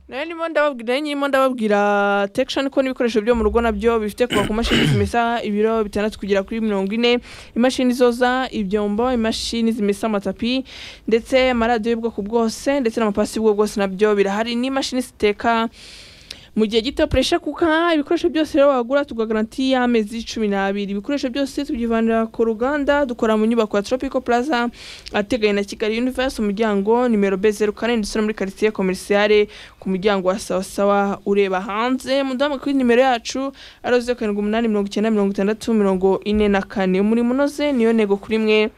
nayo ndimo ndababwira nayo nyirimo ndababwira tekishoni ko n'ibikoresho byo mu rugo nabyo bifite kuva ku mashini zimesa ibiro bitandatu kugera kuri mirongo ine imashini zoza ibyombo imashini zimesa amatapi ndetse amaradiyo y'ubwoko bwose ndetse n'amapasi y'ubwoko bwose nabyo birahari n'imashini ziteka mu gihe gito puresha kuka ibikoresho byose rero wagura tugaranti y'amezi cumi n'abiri ibikoresho byose tubyivanira ku ruganda dukora mu nyubako ya tropico plaza ateganye na kigali universe umuryango nimero b zeru kane ndetse no muri quartier commerciale ku muryango wa sawa sawa ureba hanze mudamu kuri nimero yacu ari zeru karindwi umunani mirongo icyenda mirongo itandatu mirongo ine na kane umurimo unoze niyo ntego kuri mwe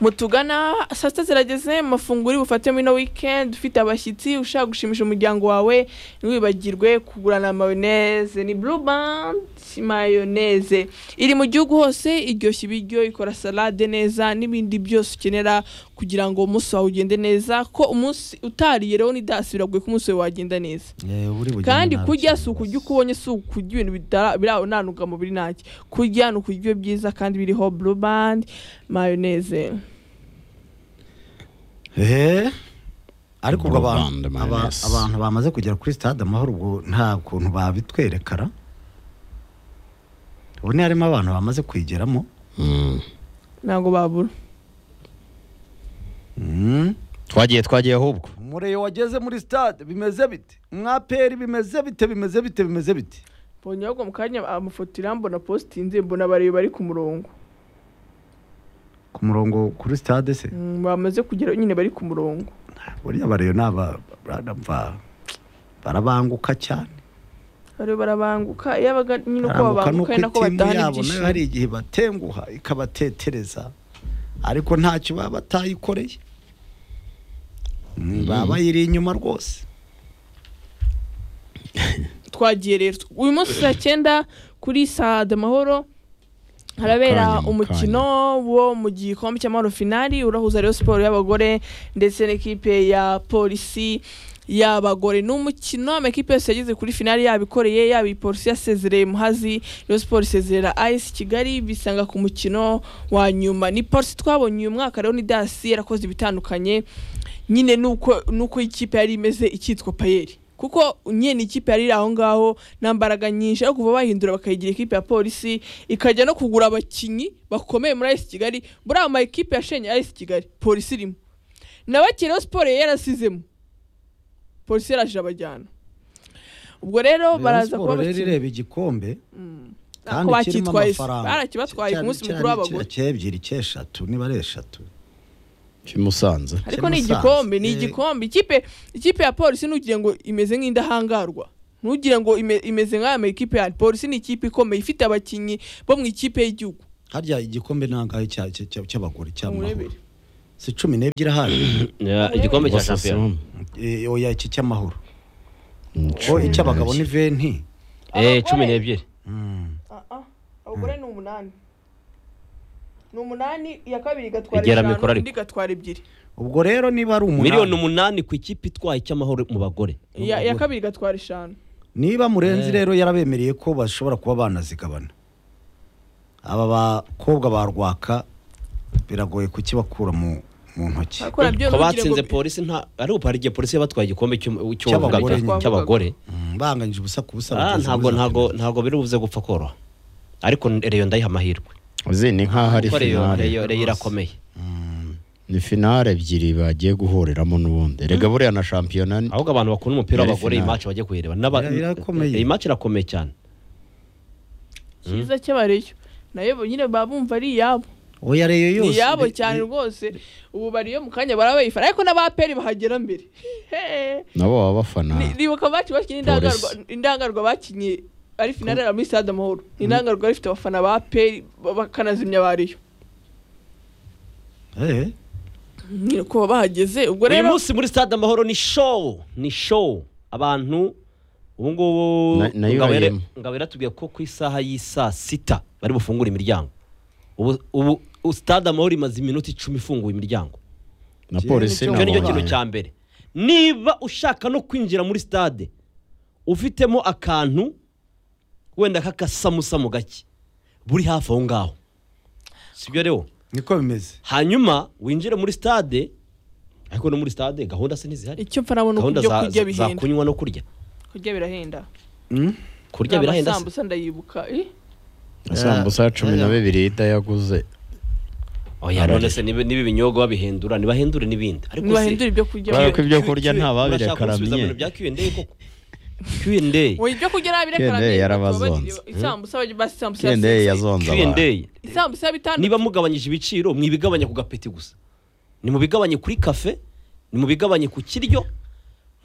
mutugana saa sita zirageze mafunguro bufate muri ino wikendi ufite abashyitsi ushaka gushimisha umuryango wawe ntiwibagirwe kugurana mayoneze ni burubandi mayoneze iri mu gihugu hose iryoshya ibiryo ikora salade neza n'ibindi byose ukenera kugira ngo umunsi wawe ugende neza ko umunsi utariye rero n'idasi biragoye ko umunsi wawe wagenda neza kandi kurya si ukurya uko ubonye si ukurya ibintu bitara- biri aho nta ntungamubiri ntacyo kurya ni ukurya ibyo byiza kandi biriho burubandi mayoneze Eh, ariko ubwo abantu Burubanda aba- mayonnaise. abantu bamaze kugera kuri stade amahoro ubwo nta kuntu babitwerekara ubu ni harimo abantu bamaze kuyigeramo Mm. ntabwo babura Mm. twagiye twagiye ahubwo mureyo wageze muri stade bimeze bite mwaperi bimeze bite bimeze bite bimeze bite mbonye ahubwo mu kanya amafoto irambona positinze mbona abareba bari ku murongo ku murongo kuri stade se Mm, bamaze kugera nyine bari ku murongo buriya bareyo ni aba baramva- barabanguka cyane bari barabanguka iyo abaga nyine uko barabanguka babanguka ari nako nuko itimu batahana yabo nayo ibyishimo hari igihe batenguha ikabatetereza ariko ntacyo baba batayikoreye Mm, baba bayiri inyuma rwose twagiye rero uyu munsi saa cyenda kuri sade amahoro harabera Mukanya, mukanya. umukino wo mu gikombe cy'amahoro finali urahuza rero siporo y'abagore ndetse n'ikipe ya polisi y'abagore ni umukino amakipe yose yageze kuri finali yabikoreye yaba iyi polisi yasezereye muhazi rero siporo isezerera ayisi kigali bisanga ku mukino wa nyuma ni polisi twabonye uyu mwaka rero ni dasi yarakoze ibitandukanye nyine nuko nuko ikipe yari imeze ikitwa payeri kuko nyine ikipe yari iri aho ngaho nta mbaraga nyinshi ariko kuva bahindura bakayigira ikipe ya polisi ikajya no kugura abakinnyi bakomeye muri ayisi kigali buriya ama ekipe yashenye ayisi kigali polisi irimo na bakiri rero siporo yari yarasizemo polisi yaraje abajyana ubwo rero baraza kuba Rayon Sports rero bakina ireba igikombe nako bakitwaye barakibatwaye ku munsi mukuru w'abagore cyebyiri cyeshatu niba ari eshatu kimusanze ariko Cya ni Musanze. igikombe ni Eh. igikombe ikipe ikipe ya polisi ntugire ngo imeze nk'indahangarwa ntugire ngo ime- imeze nk'aya makipe ya polisi ni ikipe ikomeye ifite abakinnyi bo mu ikipe y'igihugu harya igikombe nangahe cya- cya- cya- cy'abagore cy'amahoro Murebere. si cumi n'ebyiri ahari Ya, igikombe cya shampiyona Eh, oya iki cy'amahoro Mm, oh, cumi icy'abagabo n'ebyiri. ni venti eh cumi n'ebyiri Mm. abagore ni umunani ni umunani iya kabiri igatwara Egera mikoro eshanu ariko. indi igatwara ebyiri ubwo rero niba ari umunani miliyoni umunani ku ikipe itwaye icy'amahoro mu bagore iya iya kabiri igatwara eshanu niba murenzi Eh. rero yarabemereye ko bashobora kuba banazigabana aba bakobwa ba rwaka biragoye kukibakura mu mu ntoki Ariko nabyo ko ntugire ngo- batsinze polisi nta ari ubu hari igihe polisi y'abatwaye igikombe cy'u- cy'uwavuga- Cy'abagore nyine. cy'abagore Mm, banganyije ubusa ku busa Ah, bageze ntabwo muri za ntabwo finale. ntabwo biri buze gupfa koroha ariko reyo ndayiha amahirwe uzi ni nk'aho ari kuko reyo finale reyo reyo irakomeye ni finale ebyiri bagiye guhuriramo n'ubundi rega buriya na shampiyona ni- ahubwo abantu bakunda umupira Yari w'abagore iyi finale. match bajye kuyireba N'aba- Ira- irakomeye. iyi match irakomeye cyane cyiza cy'abareyo nayo nyine baba bumva ari iyabo oya reyo ni yose iyabo re- cyane rwose ubu bari iyo mu kanya barabayifana ariko n'abaperi bahagera mbere Hehe. nabo baba bafana Ni- nibuka bacu bakinnye indangarwa indangarwa bakinnye ari finale ari muri stade amahoro Ni indangarwa yari ifite abafana ba peri ba- bakanazimya ba riyo Eh, nyine kuba bahageze ubwo uyu rero munsi muri stade amahoro ni show ni show abantu ubu ngubu Na- nayo Ngabo yare- irayemo. ngabo yaratubwiye ko ku isaha y'isaa sita bari bufungure imiryango ubu ubu u- stade amahoro imaze iminota icumi ifunguye imiryango na polisi Nicyo icyo ni nicyo kintu abagore. cya mbere niba ushaka no kwinjira muri stade ufitemo akantu wenda k'akasamusamu gake buri hafi aho ngaho sibyo rero niko bimeze hanyuma winjire muri stade ariko no muri stade gahunda se ntizihari icyo mfa nabona uko gahunda ibyo kurya za- za bihenda kunywa no kurya kurya birahenda Mm? kurya birahenda se amasambusa ndayibuka eh? Isambusa cumi na bibiri ida yaguze oya none se niba niba ibinyobwa babihendura nibahendure n'ibindi ariko ntibahindura ibyo kurya Kubera ko bihenda. ibyo kurya nta babirekara urashaka gusubiza biye. ibintu bya Q&A koko Q&A Oya, ibyo kurya Kende nabirekaranye yarabazonze. isambusa bajya basi isambusa ya kende sisi. yazonze abantu Q&A isambusa ya bitanu niba mugabanyije ibiciro mwibigabanya ku gapeti gusa ni mubigabanye kuri kafe ni mubigabanye ku kiryo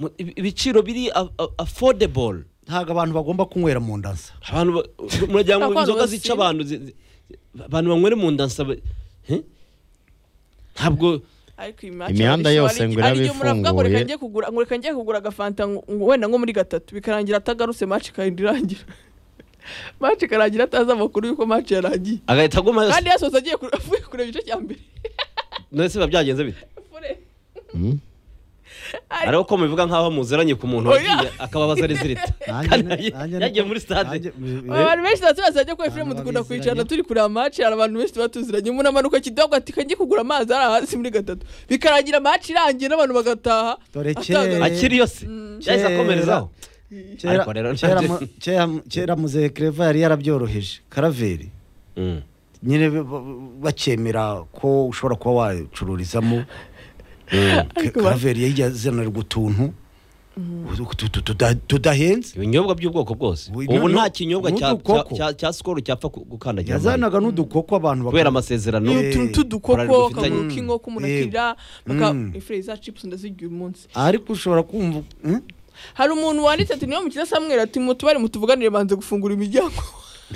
mu- ibi- ibiciro biri a- a- affordable ntabwo abantu bagomba kunywera mu ndansa abantu ba- muragira ngo Abantu inzoga basi- zica abantu zi- zi- abantu banywera mu nda nsaba he? ntabwo ariko iyi match Imihanda barishima, yose ari- ngo iraba ari igihe umuntu avuga ngo reka ifunguye. njye kugura ngo reka njye kugura agafanta ngo- ngo wenda nko muri gatatu bikarangira atagarutse match ikagenda irangira match ikarangira atazi amakuru y'uko match yarangiye agahita aguma kandi yasoza agiye kure- avuye kureba igice cya mbere nese biba byagenze bite Fure. Hmm? ari uko mubivuga nkaho muziranye ku muntu Oya. wagiye akababaza rezilita Nanjye- kandi nanjye- yagiye muri stade nanjye- m- abantu benshi tuba tubasabye ko filime Abantu dukunda babiziranye. kwicarana turi kureba match hari abantu benshi tuba tuziranye umuntu amanuka kidogo ati kange kugura amazi ari hasi muri gatatu bikarangira match irangiye n'abantu bagataha Dore Atanga- kera- akiri yose yahise akomerezaho kera- Ariko rero kera nabyo- mu- kera- kera muzehe kereva yari yarabyoroheje karaveri Mm. nyine ba- ba- bakemera ko ushobora kuba wacururizamo Mm. Ka- karaveri yari yazanirwa utuntu tu- tu- tuda- tudahenze ibinyobwa by'ubwoko bwose Ubu ubu none- nta kinyobwa ubu cya- dukoko. cya- cya- cya sikoro cyapfa ku- gukandagira amazi. yazanaga n'udukoko abantu baka- kubera amasezerano Eh, utuntu korali tudukoko dufitanye. akaguru k'inkoko umuntu Mm. akira baka- Mm. ifire za chips ndazirya uyu munsi ariko ushobora kumva mm? hari umuntu wanditse ati niyo mukina samweri ati mutubare mutuvuganire banze gufungura imiryango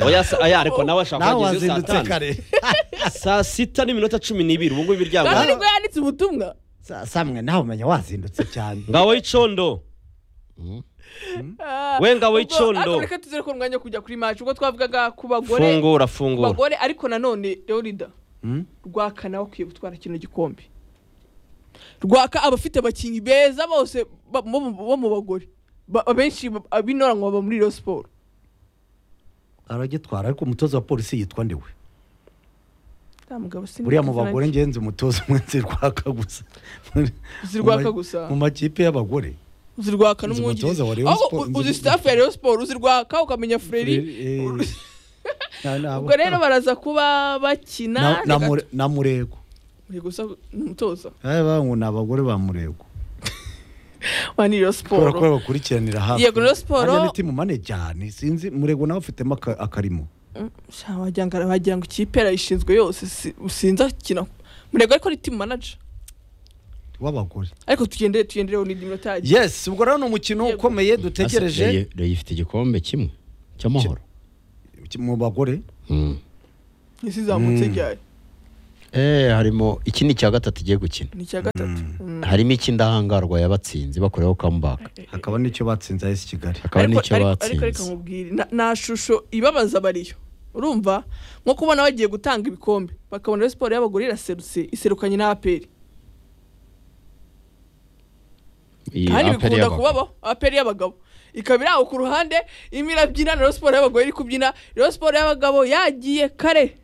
oya se- oya, ariko nawe ashaka nawe kuhageza iyo wazindutse saa tanu. kare saa sita n'iminota cumi n'ibiri ubu ngubu imiryango kandi nibwo yanditse ubutumwa Sa- samwe nawe umenya wazindutse cyane ngabo y'icondo Hmm? Ah, We ngabo ubwo- y'icondo. ariko reka tuzere ko umwanya wo kujya kuri match ubwo twavugaga ku bagore fungura ku fungura bagore ariko nanone leonida Mm? rwaka nawe akwiye gutwara kino gikombe rwaka abafite abakinnyi beza bose ba- bo mu- bo mu bagore Ba- abenshi ba- ab'inora ngo baba muri Rayon siporo aragitwara ariko umutoza wa polisi yitwa ndiwe buriya buriya mu bagore ngenzi umutoza umwe nzirwaka gusa zirwaka Mu ma- gusa mu makipe y'abagore uzi rwaka Nzi n'umwungirizi umutoza wa Rayon aho Sports, nzi- uzi sitafu ya Rayon siporo uzi rwaka ukamenya fureri Frere, eh, na- ubwo rero baraza kuba na- bakina na reka- Mure- na murego Uri gusa umutoza Eh, bangu ni abagore ba murego wa ni Rayon kubera ko siporo babakurikiranira hafi Yego, Rayon Sports- Harya ni timu mane cyane sinzi murego nawe afitemo aka- akarimo Sha, wagira ngo wagira ngo ikipe arayishinzwe yose si- sinzi akina murego ariko ni timu manager w'abagore ariko tugendere tugendereho ni iminota yagiye yes ubwo rero ni umukino Yego. ukomeye Asa- dutegereje Rayo- Rayo ifite igikombe kimwe cy'amahoro mu bagore Hmm. isi izamutse Mm. ryari Eh, harimo iki ni icya gatatu igiye gukina ni icya gatatu Mm. harimo icy'indahangarwa yabatsinzi bakoreho comeback hakaba n'icyo batsinze ahesi kigali hakaba Ariko- n'icyo ariko- ariko reka batsinze nkubwire na- nta shusho ibabaza bariyo urumva nko kubona bagiye gutanga ibikombe bakabona Rayon siporo y'abagore iraserutse iserukanye na aperi Iyi kandi aperi bikunda y'abagabo. kubabaho aperi y'abagabo ikaba iri aho ku ruhande irimo irabyina na Rayon siporo y'abagore iri kubyina Rayon siporo y'abagabo yagiye kare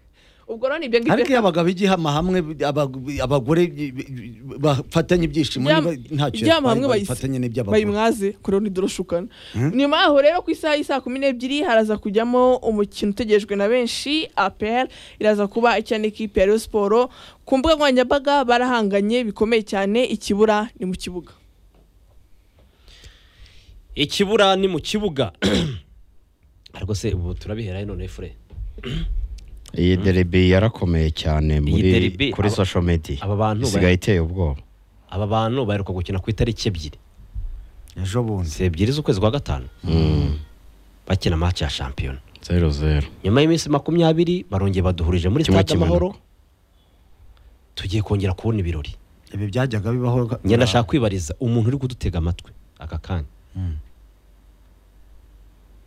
ubwo rero ni ibyo ariko ngibyo iyo abagabo igihama hamwe aba- abagore bafatanye ibyishimo Ibyama- niba ntacyo ibyama hamwe batwaye, bayise- bafatanye n'iby'abagore bayimwaze kuri ni doroshukana nyuma yaho rero ku isaha y'i saa kumi n'ebyiri haraza kujyamo umukino utegerejwe na benshi apr iraza kuba icya n'ikipe ya Rayon siporo ku mbuga nkoranyambaga barahanganye bikomeye cyane ikibura ni mu kibuga ikibura ni mu kibuga ariko se ubu turabihera he none fure iyi deribi yarakomeye cyane muri deribi, kuri aba- social media aba bantu isigaye iteye ubwoba aba bantu baheruka gukina ku itariki ebyiri ejo bundi si ebyiri z'ukwezi kwa gatanu bakina match ya shampiyona zero zero nyuma y'iminsi makumyabiri barongeye baduhurije muri Kimwe stade amahoro kimanuka. tugiye kongera kubona ibirori ibi byajyaga bibaho njye ndashaka kwibariza umuntu uri kudutega amatwi aka kanya Mm.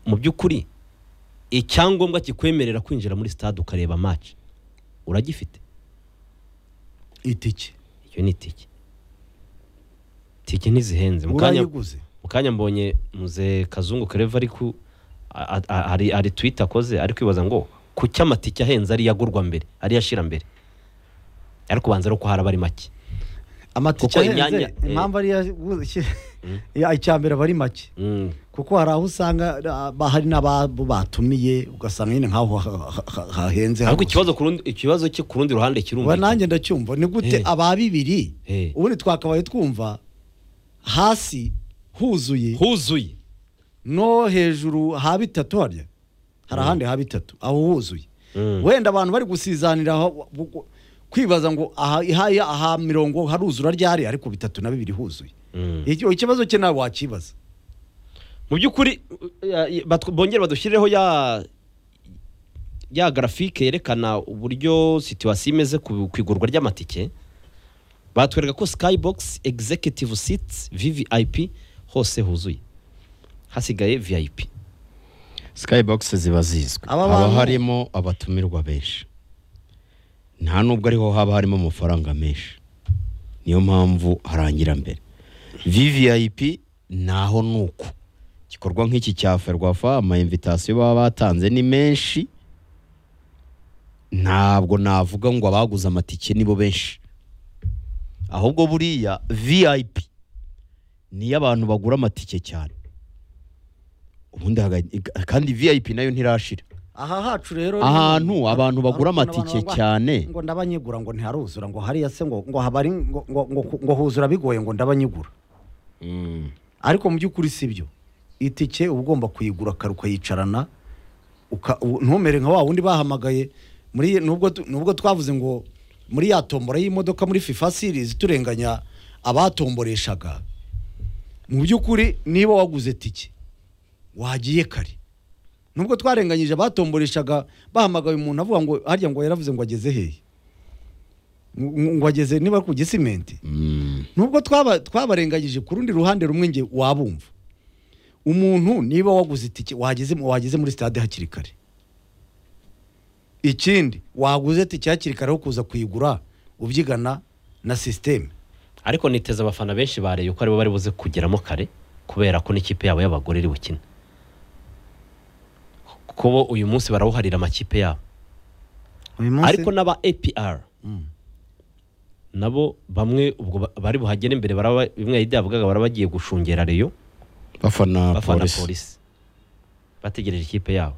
mu by'ukuri icyangombwa kikwemerera kwinjira muri stade ukareba match uragifite itike iyo ni itike itike ntizihenze mu kanya urayiguze mu kanya mbonye muze kazungu kareva ari ku a- a- a- hari hari twita akoze ari kwibaza ngo kuki amatike ahenze ariyo agurwa mbere ariyo ashira mbere ariko ubanza ari uko haraba ari make amatike Kuko imyanya- ahenze impamvu ariyo ya- icya mbere aba ari make Mm. kuko hari aho usanga ah, ba- hari n'ababo batumiye ugasanga nyine nk'aho ha- ha- ha- hahenze ariko hagufi. ikibazo ku rundi ikibazo cye ku rundi ruhande Ubu kirumvikana nanjye ndacyumva ni gute Eh. aba bibiri Eh. ubundi twakabaye twumva hasi huzuye huzuye no hejuru ha bitatu harya hari ahandi ha bitatu aho huzuye Mm. wenda abantu bari gusizanira aho- bu- bu- kwibaza ngo aha ihaya aha mirongo haruzura ryari ariko bitatu na bibiri huzuye Mm. Iki- ikibazo cye nawe wakibaza mu by'ukuri eh, batw- bongere badushyireho ya ya garafike yerekana uburyo situwasiyo imeze ku ku igurwa ry'amatike batwereka ko skybox executive seats vvip hose huzuye hasigaye vip skybox ziba zizwi Aba haba bantu- harimo abatumirwa benshi nta nubwo ariho haba harimo amafaranga menshi niyo mpamvu harangira mbere vvip naho ni uko igikorwa nk'iki cya ferwafa amayimvitasiyo baba batanze ni menshi ntabwo navuga ngo abaguze amatike nibo benshi ahubwo buriya vip niyo abantu bagura amatike cyane ubundi haga- kandi vip nayo ntirashira aha hacu rero Ahantu ni- abantu bagura hari ukuntu amatike abantu bagura- cyane. ngo ndabanyigura ngo ntiharuzura ngo hariya se ngo ngo habari ngo ngo ngo- ngo huzura bigoye ngo ndabanyigura ariko mu by'ukuri si byo itike uba ugomba kuyigura kare ukayicarana uka- u- ntumere nka wa wundi bahamagaye muri nubwo tu- nubwo twavuze ngo muri ya tombora y'imodoka muri fifa series turenganya abatomboreshaga mu by'ukuri niba waguze tike wagiye kare nubwo twarenganyije abatomboreshaga bahamagaye umuntu avuga ngo harya ngo yaravuze ngo ageze hehe Ngo- ngo ageze niba ku gisimenti Mm. nubwo twaba twabarenganyije ku rundi ruhande rumwe nge wabumva umuntu niba waguze itike wageze wageze muri stade hakiri kare ikindi waguze itike hakiri kare aho kuza kuyigura ubyigana na sisiteme ariko niteze abafana benshi bareye ko aribo bari buze kugeramo kare kubera ko n'ikipe yabo y'abagore iri bukine kuko bo uyu munsi barawuharira amakipe yabo ariko n'aba APR nabo bamwe ubwo ba- bari buhagere imbere baraba bimwe yidi yavugaga baraba bagiye gushungera Rayon bafana bafana polisi polisi bategereje ikipe yabo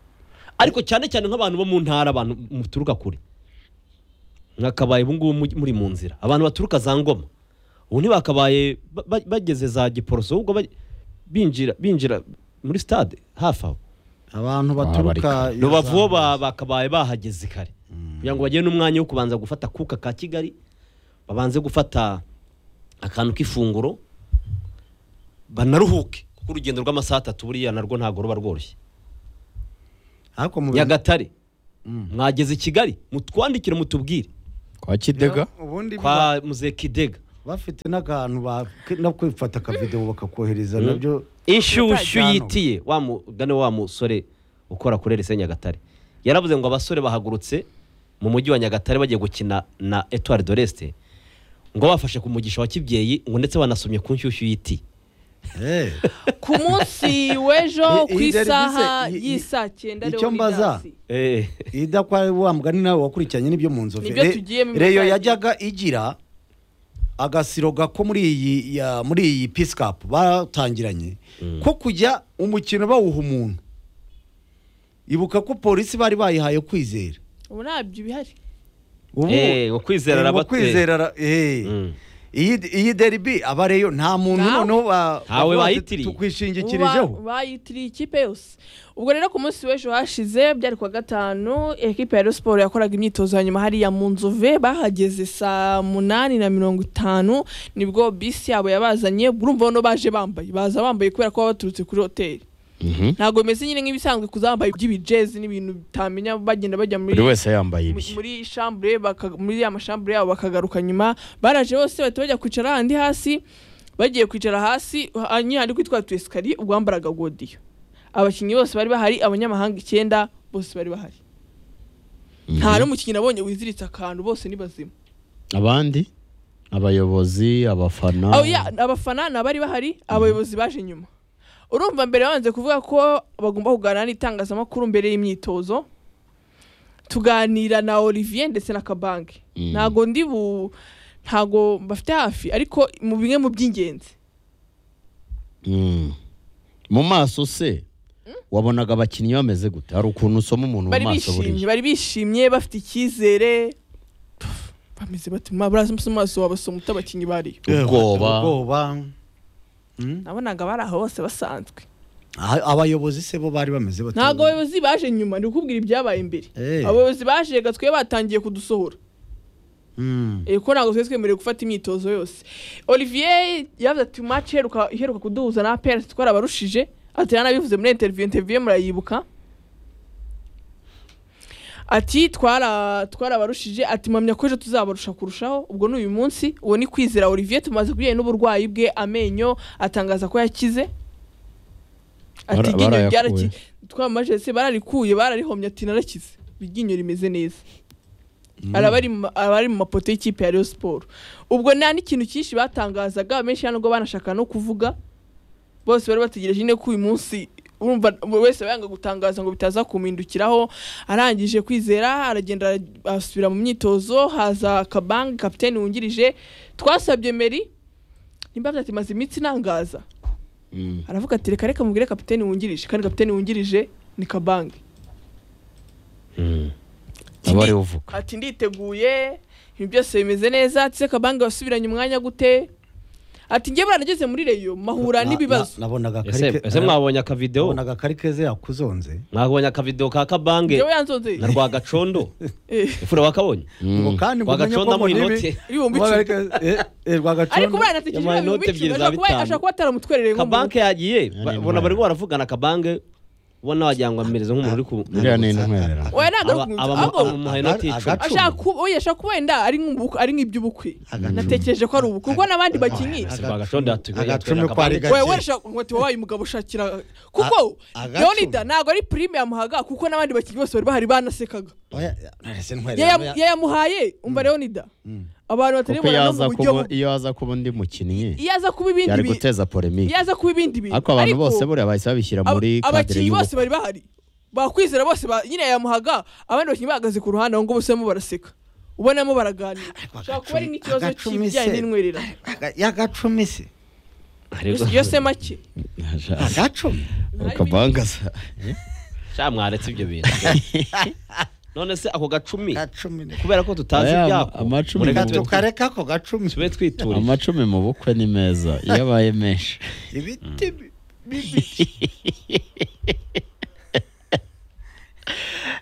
ariko cyane cyane nk'abantu bo mu ntara abantu muturuka kure mwakabaye ubu ngubu mu- muri mu nzira abantu baturuka za ngoma ubu ntibakabaye ba- ba- bageze za giporoso ahubwo ba- binjira binjira muri stade hafi aho abantu bari baturuka kare. rubavu bo ba- bakabaye bahageze kare kugira ngo bagire n'umwanya wo kubanza gufata kuka ka kigali babanze gufata akantu k'ifunguro banaruhuke kuko urugendo rw'amasaha atatu buriya narwo ntabwo ruba rworoshye ariko mu bintu- nyagatare mwageze i kigali mutwandikire mutubwire kwa kidega ubundi kwa muzekidega bafite n'akantu ba- no kwifata akavidewo bakakohereza nabyo inshyushyu Utajyanwa. yitiye wa mugane wa musore ukora kuri rese nyagatare yaravuze ngo abasore bahagurutse mu mujyi wa nyagatare bagiye gukina na etuwari de resite ngo bafashe ku mugisha wa kibyeyi ngo ndetse banasomye ku nshyushyu y'iti Eh. ku munsi w'ejo I- ku i- isaha i- i- y'isaa cyenda icyo Leonidas. mbaza, ida kwa wa mugani nawe wakurikiranye n'ibyo mu nzovu Nibyo Re- tugiyemo reyo imikaya. yajyaga igira agasiro gako muri iyi ya- muri iyi pisikapu batangiranye ko kujya umukino bawuha umuntu ibuka ko polisi bari bayihaye kwizera ubu ntabyo bihari ubu Eh, ngo kwizera eh, ngo arabatera. kwizera ara- eh. Mm. iyi iyi deribi aba reyo nta muntu Ntawe. noneho ba- Ntawe bavuga ati, bayitiriye. tukwishingikirijeho Ubu ba- bayitiriye ikipe yose ubwo rero ku munsi w'ejo hashize byari kuwa gatanu ekipe ya Rayon siporo yakoraga imyitozo ya nyuma hariya mu nzove bahageze saa munani na mirongo itanu nibwo bisi yabo yabazanye urumva bano baje bambaye baza bambaye kubera ko baba baturutse kuri hoteli Mhm. ntabwo bimeze nyine nk'ibisanzwe kuzambaye iby'ibijezi n'ibintu bitamenya bagenda bajya muri buri wese yambaye mu- ibihe muri shambure baka- muri ya mashambure yabo bakagaruka nyuma baraje bose bahita bajya kwicara handi hasi bagiye kwicara hasi ha- nyine handi kwitwa tu esikariye ubwo wambaraga godiyo abakinnyi bose bari bahari abanyamahanga icyenda bose bari bahari nta n'umukinnyi nabonye wiziritse akantu bose ni bazima abandi abayobozi abafana Abo- ya, abafana ni abari bahari abayobozi baje nyuma urumva mbere babanze kuvuga ko bagomba kuganira n'itangazamakuru mbere y'imyitozo tuganira na olivier ndetse na kabange Mm. ntabwo ndi bu ntago bafite hafi ariko mu bimwe mu by'ingenzi Mm. mu maso se wabonaga abakinnyi bameze gute hari ukuntu usoma umuntu mu bari maso bishimye buriya bari bishimye bafite icyizere Pff, bameze bati murazi amaso wabasoma utabakinnyi bariyo ubwoba ubwoba Mm. nabonaga bari aho bose basanzwe Aha- abayobozi se bo bari bameze bate ntabwo abayobozi baje nyuma ni ukubwira ibyabaye imbere Eh. abayobozi baje reka twe batangiye kudusohora Mm. Eh, ko ntabwo twari twemerewe gufata imyitozo yose olivier yavuze ati mace iheruka iheruka kuduhuza na pr twarabarushije ati yanabivuze muri interiviyu interiviyu murayibuka ati twara twarabarushije ati mpamya ko ejo tuzabarusha kurushaho ubwo ni uyu munsi uwo ni kwizera olivier tumaze kubijyanye n'uburwayi bwe amenyo atangaza ko yakize ati Bara- iryinyo barayakuye. ryaraki twamaje se bararikuye bararihomye ati narakize iryinyo rimeze neza araba ari mu- araba ari mu mapoto y'ikipe ya Rayon Sport ubwo nta n'ikintu cyinshi batangazaga benshi hano ngo banashaka no kuvuga bose bari bategereje nyine ko uyu munsi urumva buri wese aba yanga gutangaza ngo bitaza kumwindukiraho arangije kwizera aragenda ara- asubira mu myitozo haza kabange kapiteni wungirije twasabye meri nimba ati maze iminsi inangaza Mm. aravuga ati reka reka mubwire kapiteni wungirije kandi kapiteni wungirije ni kabange aba ariwe uvuga ati nditeguye ibintu byose bimeze neza ati se kabange wasubiranye umwanya gute ati njye baranageze muri reyo mahura Na- na- n'ibibazo nabonaga ese karike ese mwabonye akavidewo nabonaga karikeze yakuzonze mwabonye akavidewo ka kabange njyewe yanzonze na rwagacondo Eh, ifura wakaboye ngo Mm. kandi ngo umenye ko Rwagaconda mu mbona inote. ibi ibihumbi Rwa icumi Karike- eh, eh, Rwagaconda- ariko buriya natekereje Yamuhaye ibihumbi inote ebyiri icumi za ashobora kuba- bitanu. ashobora kuba ataramutwerereye nk'umuntu kabanke yagiye Ari ba- intwari. ubona bari baravugana kabange ubona wagira ngo amereze nk'umuntu uri ku buriya ni intwerera oya ntabwo aba aba- ahubwo amuhaye inoti Aga- icumi agacu- ashaka kuba oya ashaka kuba wenda ari nk'ubu- ari nk'iby'ubukwe natekereje ko ari ubukwe kuko n'abandi bakinnyi Ese Rwagaconda yatugaye- agacumi yatwereka ko ari Kabange. gake wowe warashaka ngo ati wabaye umugabo ushakira kuko A- agacumi. leonida ntabwo ari prime yamuhaga kuko n'abandi bakinnyi bose bari bahari banasekaga Oya, none se ntwere- Yaya- yayamuhaye umva leonida abantu batari kuko bubona no yaza mu buryo kuba bubi. iyo aza kuba undi mukinnyi iyo aza kuba ibindi yari bintu guteza polemike iyo aza kuba ibindi bintu ariko abantu Ariko bose buriya bahise babishyira ab- muri kadire abakinnyi bose y'ubukwe bari bahari bakwizera bose ba- nyine yamuhaga abandi bakinnyi bahagaze ku ruhande aho ngo bose barimo baraseka ubonamo baraganira ushobora kuba ari nk'ikibazo agacumi cy'ibijyanye se. n'intwerera Aga- y'agacumi se Ariko- yo se make agacumi akabangaza sha mwaretse ibyo bintu none se ako gacumi agacumi kubera ko tutazi Aya, ibyako amacumi mureke mu- tube- tukareka ako gacumi tube twiturira amacumi mu bukwe ni meza iyo abaye menshi ibiti bi-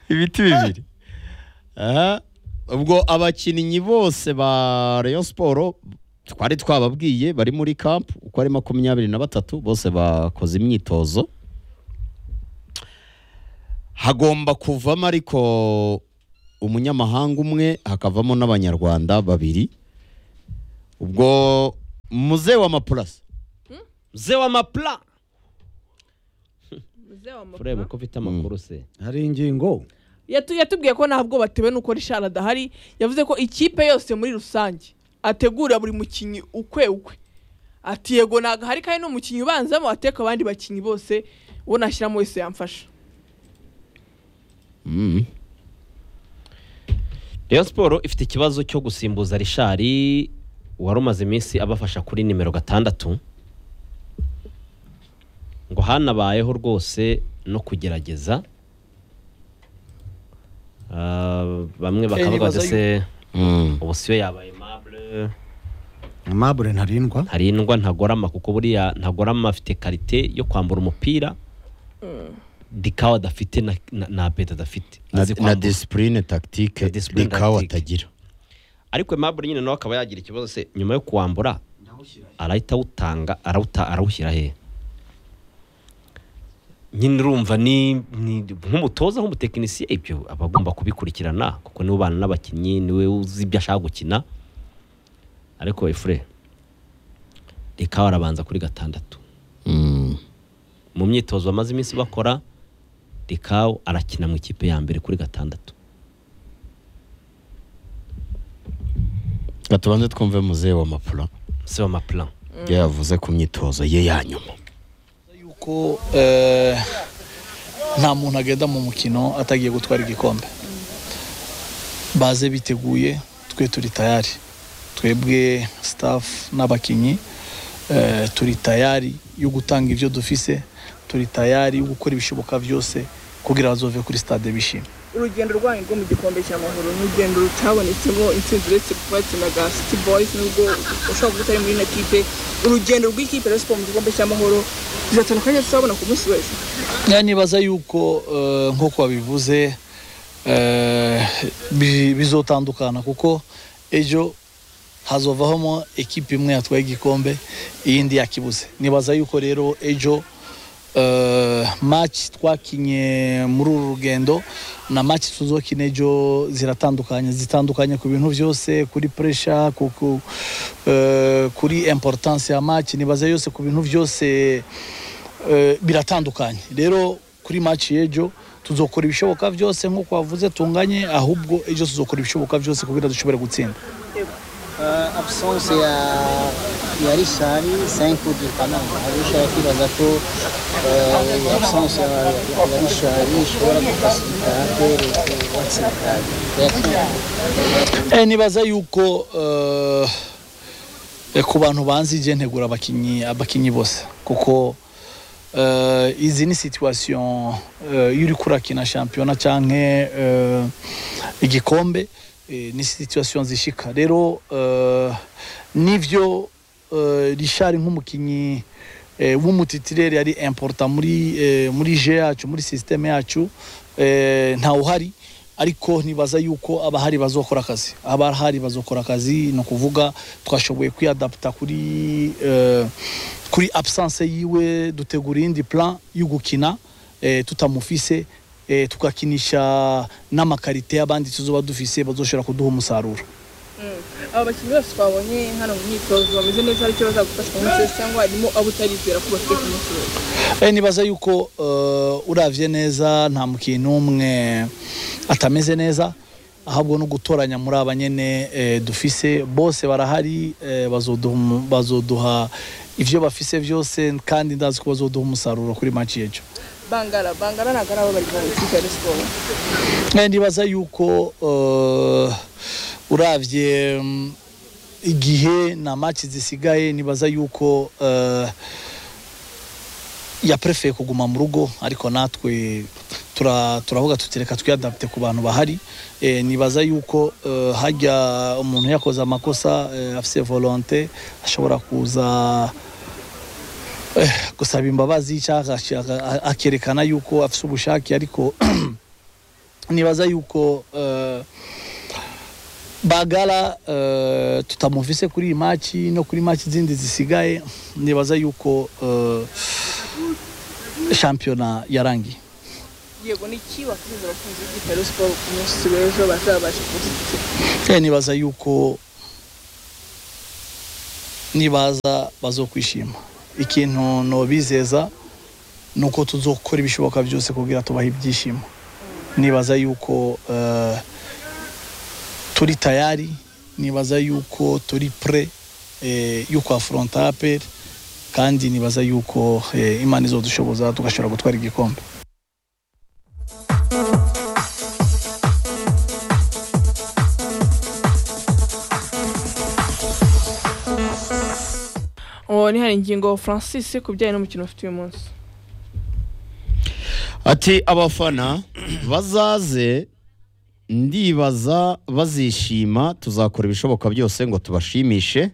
ibiti bibiri Aha. ubwo abakinnyi bose ba Rayon Sport twari twababwiye bari muri camp uko ari makumyabiri na batatu bose bakoze imyitozo hagomba kuvamo ariko umunyamahanga umwe hakavamo n'abanyarwanda babiri ubwo muze wa mapurasi ze wa mapla furebe ko ufite amakuru se hari ingingo Yatu- yatubwiye ko nta bwoba atewe nuko rishari adahari yavuze ko ikipe yose muri rusange ategura buri mukinnyi ukwe ukwe ati yego ntabwo hari kandi n'umukinnyi ubanzamo ateka abandi bakinnyi bose uwo nashyiramo wese yamfasha Mm. Rayon Sport ifite ikibazo cyo gusimbuza Richard wari umaze iminsi abafasha kuri nimero gatandatu ngo hanabayeho rwose no kugerageza Ah, bamwe bakavuga ibibazo se Mm. ubu siyo yabaye mable amabure ntarindwa ntarindwa ntagorama kuko buriya ntagorama afite karite yo kwambura umupira dikawa adafite na, na, na beta adafite na, Azi na kwambura. disipurine takitike Na discipline rikawa tactique. atagira ariko Aimable nyine nawe akaba yagira ikibazo se nyuma yo kuwambura arahita awutanga arawuta arawushyira he nyine urumva ni ni- nk'umutoza nk'umutekinisiye ibyo aba agomba kubikurikirana kuko niwe ubana n'abakinnyi niwe uzi ibyo ashaka gukina ariko efure reka arabanza kuri gatandatu Mm. mu myitozo bamaze iminsi bakora rikawo arakina mu ikipe ya mbere kuri gatandatu Reka tubanze twumve muzehe wa mapula si amaplan ibyo yavuze ku myitozo ye ya nyuma yuko eh, nta muntu agenda mu mukino atagiye gutwara igikombe baze biteguye twe turi tayari twebwe sitafu n'abakinnyi eh, turi tayari yo gutanga ibyo dufise turi tayari yo gukora ibishoboka byose kugira bazove kuri stade bishimye urugendo rwanyu rwo mu gikombe cy'amahoro ni urugendo rutabonetsemo intsinzi uretse kubatsina bwa city boys nubwo ushobora kuba utari muri ino kipe urugendo rw'ikipe rero siporo mu gikombe cy'amahoro bizatana akanya tuzabona ku munsi wese Ya, nibaza yuko eh, nk'uko wabivuze eh, bi- bizotandukana kuko ejo hazovamo ekipi imwe yatwaye igikombe iyindi yakibuze nibaza yuko rero ejo eh, match twakinye muri uru rugendo na match tuzokina ejo ziratandukanye zitandukanye ku bintu byose kuri pressure ku, ku, eh, kuri importance ya match nibaza yose ku bintu byose eh, biratandukanye rero kuri match y'ejo tuzokora ibishoboka byose nk'uko wavuze tunganye ahubwo ejo tuzokora ibishoboka byose kugira dushobore gutsinda Uh, absence ya ya rishari senku gikanama abishaka kwibaza ko uh, absence ya, ya ya rishari ishobora gufasika atere batsinda Yakinze. Eh, nibaza yuko eh, eh, ku bantu banzi je ntegura abakinyi abakinyi bose kuko eh, izi ni situation eh, iyo uri kurakina shampiyona canke eh, igikombe eh, ni situation zishika rero eh, nivyo eh, rishari nk'umukinyi eh, w'umutitireri yari importa muri eh, muri je yacu muri systeme yacu eh, ntawuhari ariko ntibaza yuko abahari bazokora akazi abahari bazokora akazi ni ukuvuga twashoboye kwiyadaputa kuri eh, kuri absence yiwe dutegura iyindi plan yo gukina eh, tutamufise eh, tukakinisha n'amakarite y'abandi tuzoba dufise bazoshobora kuduha umusaruro aba bakinnyi bose twabonye hano mu myitozo bameze neza hari icyo bazagufasha ku munsi wese cyangwa harimo abo utarizera ko bafite ku munsi wese Eh, nibaza yuko uh, uravye neza nta mukintu n'umwe atameze neza ahubwo no gutoranya muri aba nyene eh, dufise bose barahari eh, bazoduha umu- bazoduha ivyo bafise byose kandi ndazi ko bazoduha umusaruro kuri match yejo bangara bangara ntabwo ari abo bari mu ikipe ya Rayon siporo Eh, nibaza yuko uh, uravye mm, igihe na match zisigaye nibaza yuko uh, yaprefeye kuguma mu rugo ariko natwe tura- turavuga tuti reka twiyadapte ku bantu bahari e, nibaza yuko uh, hajya umuntu yakoze amakosa uh, afise volonte ashobora kuza eh, gusaba imbabazi cyangwa agashaka- akerekana yuko afise ubushake ariko nibaza yuko eh, bagara eh, tutamuvise kuri iyi maci no kuri maci zindi zisigaye nibaza yuko eh, shampiyona yarangiye yego ni iki wakizera abakunzi b'ikipe ya Rayon siporo ku munsi w'ejo bazabasha kuwushyigikira Eh, nibaza yuko nibaza bazokwishima ikintu nobizeza ni uko tuzokora ibishoboka byose kugira tubahe ibyishimo nibaza yuko eh, turi tayari nibaza yuko turi pre eh, yo kwafronta aperi kandi nibaza yuko eh, imana izodushoboza tugashobora gutwara igikombe uwo ni hari ingingo francis ku bijyanye n'umukino ufite uyu munsi ati abafana bazaze ndibaza bazishima tuzakora ibishoboka byose ngo tubashimishe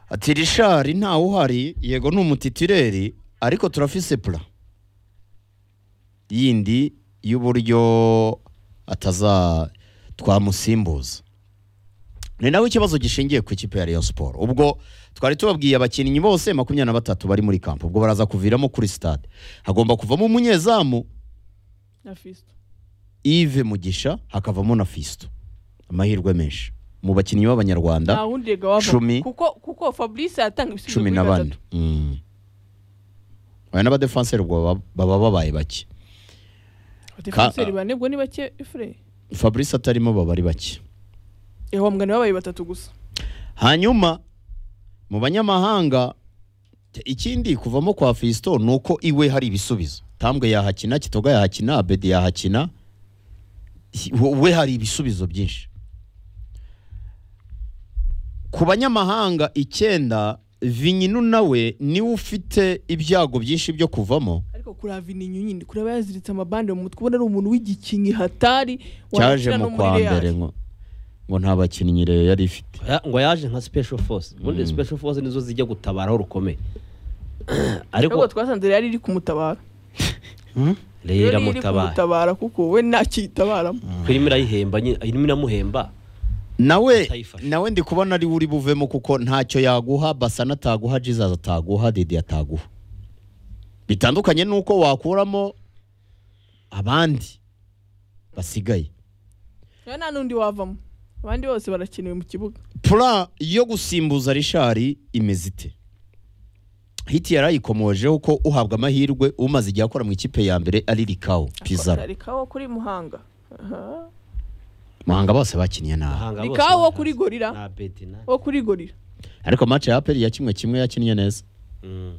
ati rishari ntawe uhari yego ni umutitireri ariko turafise pura yindi y'uburyo ataza twamusimbuza ni nawe ikibazo gishingiye ku ikipe ya Rayon Sport ubwo twari tubabwiye abakinnyi bose makumyabiri na batatu bari muri kampu ubwo baraza kuviramo kuri stade hagomba kuvamo umunyezamu na fisito Yves Mugisha hakavamo na Fisto amahirwe menshi mu bakinnyi nta b'abanyarwanda wundi rega wava Cumi. kuko kuko fabrice yatanga ibisubizo cumi kuri na bane batatu Mm. aya n'abadefanseri ubwo baba- baba babaye bake defenseri bane ubwo ni bake fure Fabrice atarimo baba ari bake ewa mugani babaye batatu gusa hanyuma mu banyamahanga ikindi kuvamo kwa Fiston ni uko iwe hari ibisubizo tambwe yahakina kitoga yahakina abedi yahakina we hari ibisubizo byinshi ku banyamahanga icyenda vinyinu nawe niwe ufite ibyago byinshi byo kuvamo ariko kureba vininyu nyine kureba yaziritse amabande mu mutwe ubona ari umuntu w'igikinyi hatari cyaje washyira mu no muri kwa Real. mbere ngo ngo nta bakinnyi rero yari ifite Ya- ngo yaje nka special force ubundi special force nizo zijya gutabara aho rukomeye ariko ariko twasanze rero iri kumutabara rero Real iri iramutabara kumutabara kuko we ntakiyitabaramo kuko irimo irayihemba nyine- irimo iramuhemba nawe Atayifashe. nawe ndi kubona ari we uri buvemo kuko ntacyo yaguha basana ataguha jizazi ataguha dede ataguha bitandukanye n'uko wakuramo abandi basigaye rero nta n'undi wavamo abandi bose barakenewe mu kibuga pura yo gusimbuza rishari imeze ite hiti yarayikomojeho ko uhabwa amahirwe umaze igihe akora mu ikipe ya mbere ari rikawo pizarro rikawo kuri muhanga Aha. muhanga bose bakiniye nabi Bahanga Ni bose kawo barahazi. kuri gorira. na beti na wo kuri gorira ariko match ya aperi ya kimwe kimwe yakinnye neza Mm.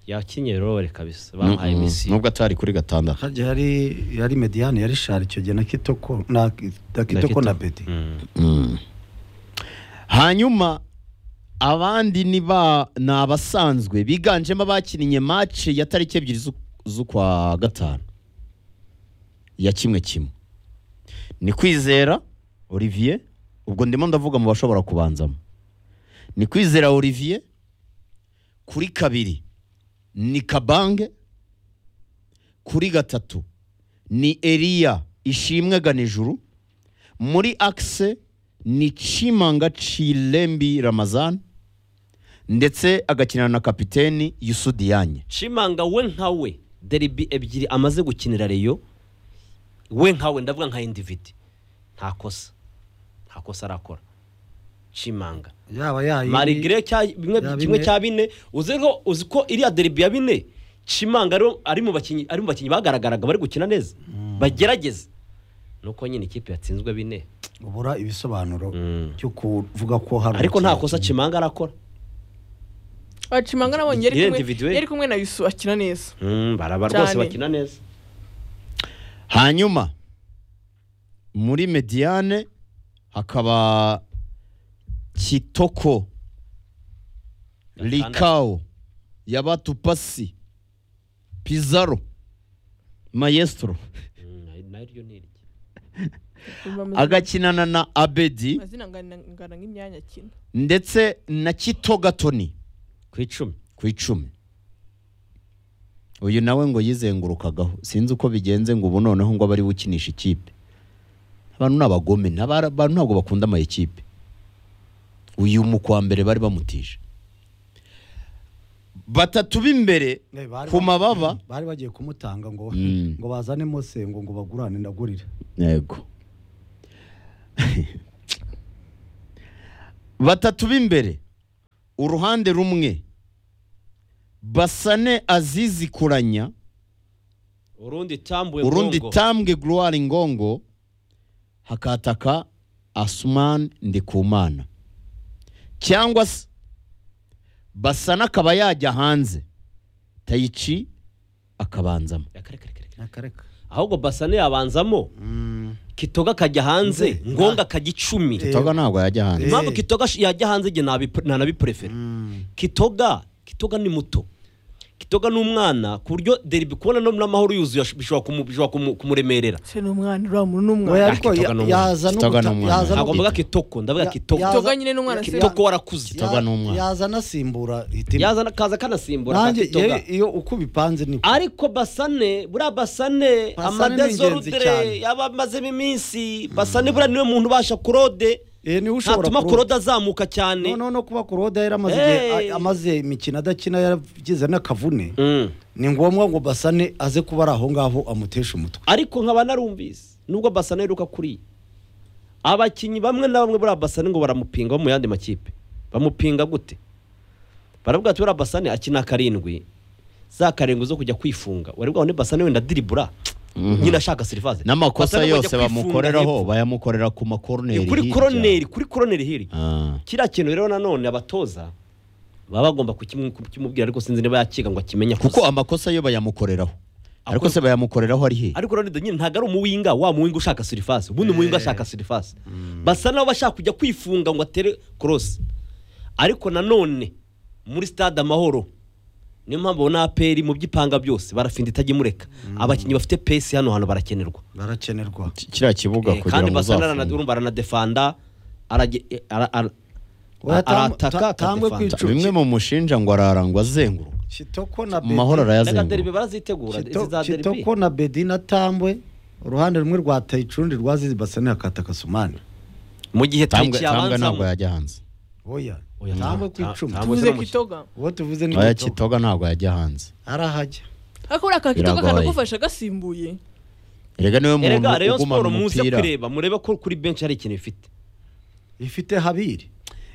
yakinnye rore kabisa Mm, bamuhaye mm, misi nubwo atari kuri gatandatu hajya hari yari mediyani yari shari icyo gihe na kitoko na na kitoko na beti Mm. hanyuma abandi ni ba ni abasanzwe biganjemo abakinnye match ya tariki ebyiri z'u- z'ukwa gatanu ya kimwe kimwe ni kwizera olivier ubwo ndimo ndavuga mu bashobora kubanzamo ni kwizera olivier kuri kabiri ni kabange kuri gatatu ni eliya ishimwe ganijuru muri akise ni cimanga cirembi ramazan ndetse agakinana na kapiteni yusudiyanye shimanga we nka we deribi ebyiri amaze gukinira reyo we nka we ndavuga nka individi nta kosa nta kosa arakora shimanga yaba yayi marigire cya bimwe Ya kimwe bine. cya bine uzi ko uzi ko iriya deribi ya bine Chimanga ari- ari mu bakinnyi ari mu bakinnyi bagaragaraga bari gukina neza bagerageza nuko nyine ikipe yatsinzwe bine ubura ibisobanuro Mm. cyo kuvuga ko hari ariko nta umukinnyi. kosa Chimanga arakora acimanga nabonye yari kumwe- Individuel. yari kumwe na yusu akina neza Mm, baraba rwose Cyane. bakina neza hanyuma muri mediyane hakaba kitoko Gatandatu. rikawo yabatupasi pizaro mayestro Mm, naryo ni irye agakinana na abedi amazina angana angana nk'imyanya akina ndetse na kitogatoni ku icumi ku icumi uyu nawe ngo yizengurukagaho sinzi uko bigenze ngo ubu noneho ngo abe ari we ukinisha ikipe abantu ni abagome n'abara- abantu ntabwo bakunda ama ekipe uyu mu kwa mbere bari bamutije batatu b'imbere Eh, bari ku ba- mababa bari bagiye kumutanga ngo Mm. ngo bazane mosengo ngo bagurane ndagurire yego batatu b'imbere uruhande rumwe basane azizi kuranya urundi tambwe urundi Bongo. tambwe gloire ngongo hakataka asuman ndikumana cyangwa se basana akaba yajya hanze tayici akabanzamo Reka, reka, reka, reka. akareka ahubwo basane yabanzamo kitoga akajya hanze ngonga akajya icumi toga ntabwo yajya hanze impamvu kitoga sh- yajya hanze igihe ntabi- ntanabiprefere kitoga kitoga ni muto kitoga ni umwana ku buryo deribi kubona no muri amahoro yuzuye ash- bishobora kumu- bishobora kumu- kumuremerera se ni umwana uriya muntu ni Oya, umwana ariko Kitoga ya- ni umwana. yaza no Kitoga ni guta- umwana. yaza no ntabwo mvuga guta- kitoko ndavuga Ya- kitoko yaza- Kitoga nyine ni umwana, se- kitoko warakuze Kitoga ni umwana. yaza anasimbura hitimo yazana kaza kanasimbura ka nanjye kitoga yewe, iyo uko ubipanze ni ariko basane buriya basane Basane ni ingenzi amadezorudere cyane. yaba amazemo iminsi basane buriya niwe muntu ubasha kurode Eh, niwe ushobora ntatuma kurota. kurode azamuka cyane noneho no kuba kuroda yaramaze igihe Hey. a- amaze imikino adakina yaragize n'akavune Mm. ni ngombwa ngo basane aze kuba ari aho ngaho amutesha umutwe ariko nkaba narumvise nubwo basane aheruka kuriya abakinnyi bamwe na bamwe buriya basane ngo baramupinga bo mu yandi makipe bamupinga gute baravuga ati buriya basane akina karindwi za karindwi zo kujya kwifunga wari bwabone basane wenda diribura nyine ashaka serivase n'amakosa Basane ngo ajya yose kwifunga bamukoreraho hepfo. bayamukorera ku makoroneri Ni kuri hirya. koroneri kuri koroneri hirya Ah. kiriya kintu rero nanone abatoza baba bagomba kukimu- kukimubwira ariko sinzi niba yakiga ngo akimenye kuko kuko amakosa yo bayamukoreraho ariko se bayamukoreraho ari he ariko rero nyine ntabwo ari umuwinga wa muwinga ushaka sirifasi ubundi umuwinga ashaka sirifasi basa n'aho bashaka kujya kwifunga ngo atere korosi ariko nanone muri stade amahoro niyo mpamvu ubona aperi mu by'ipanga byose barafinda itajya imureka abakinnyi bafite pesi hano hantu barakenerwa barakenerwa Ki- kiriya kibuga Eh, kugira kandi ngo basa uzafunge n'urumva aranadefanda arage- eh, ara- ara- Oya, tam- arataka ta- tambwe akadefanda kwicu- bimwe mu mushinja ngo ararangwa azenguruka kitoko na mu mahoro bedi ndaga deribe arayazenguruka barazitegura Kito- izi za deribe kitoko na bedi na tambwe uruhande rumwe rwa tayicurundi rwazize basane ya katakasumani mu gihe tambwe tariki tambwe ntabwo yabanzamo yajya hanze oya Oya, tambwe ta- ta- ku icumi tambwe- tuvuze no mu- kitoga uwo tuvuze ni aya kitoko kitoga ntabwo yajya hanze arahajya ariko uriya ka kitoga Biragoye. kanagufasha gasimbuye erega niwe muntu erega reyo ugumana siporo muze umupira kureba murebe ko kuri benshi hari ikintu ifite ifite habiri